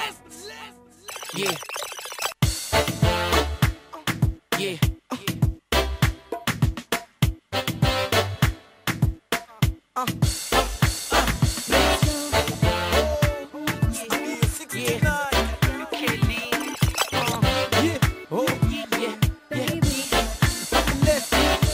Yeah. Yeah. Yeah. Kelly. Uh, Yeah. Oh, yeah. Yeah. let's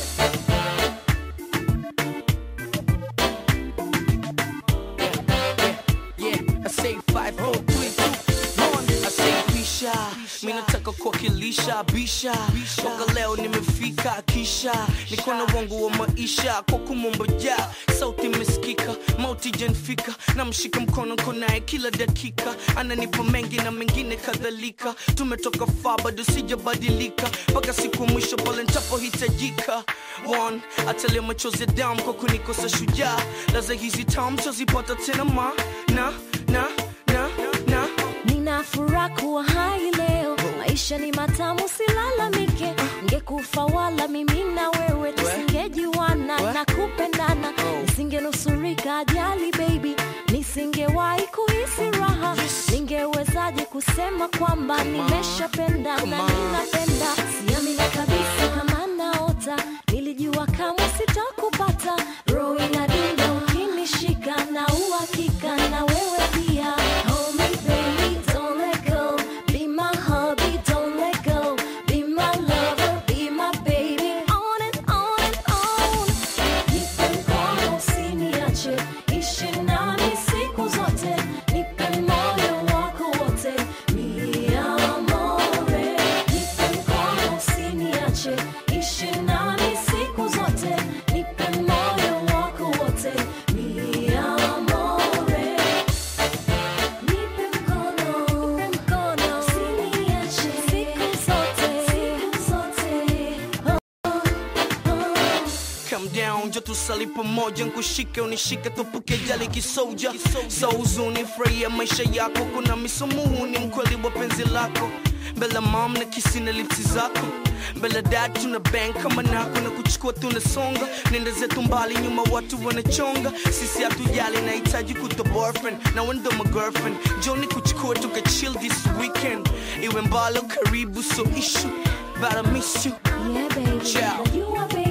Yeah, I say five, four, three, two, one. I say pisha, mi nataka kuwakilisha bisha, toka leo nimefika kisha, niko na wangu wa maisha kwa kumomboja, sauti imesikika, mauti janfika, na mshika mkono konaye kila dakika, ananipa mengi na mengine kadhalika, tumetoka faa bado sijabadilika, mpaka siku ya mwisho pale nitapohitajika. One, atalia machozi ya damu kwa kunikosa shujaa, laza hizi tamu tazipata tena ma na na na na Nina furaha kuwa hai leo, maisha ni matamu, silalamike. Ngekufa wala mimi na wewe tusingejiwana na kupendana, nisingenusurika ajali baby, nisingewahi kuhisi raha. Ningewezaje kusema kwamba nimeshapenda na ninapenda? Siamini kabisa kama naota, nilijua kama sitakupata. Roho inadunda ukinishika na uhakika na wewe pia. Hold me baby, don't let go. Be my hubby, don't let go. Be my lover, be my baby. On and on and on. Nipe mkono usiniache, ishi nami siku zote. Nipe moyo wako wote, mi amore. Nipe mkono usiniache, ishi nami siku zote. Nipe moyo wako wote, mi amore. Nipe mkono, nipe mkono, usiniache siku zote, siku zote. Come down, jo tusali pamoja, nkushike unishike, tupuke jali kisoja, so huzuni, furahia maisha yako, kuna misumuhu, ni mkweli wa penzi lako, mbele mom na kisi na lipsi zako mbele dad tuna bank kama nako na kuchukua tunasonga, nenda zetu mbali, nyuma watu wanachonga, sisi hatujali, nahitaji kuto boyfriend na wendo my girlfriend, joni kuchukua tuka chill this weekend, iwe mbalo karibu, so issue but I miss you Yeah, baby. Ciao. You are baby.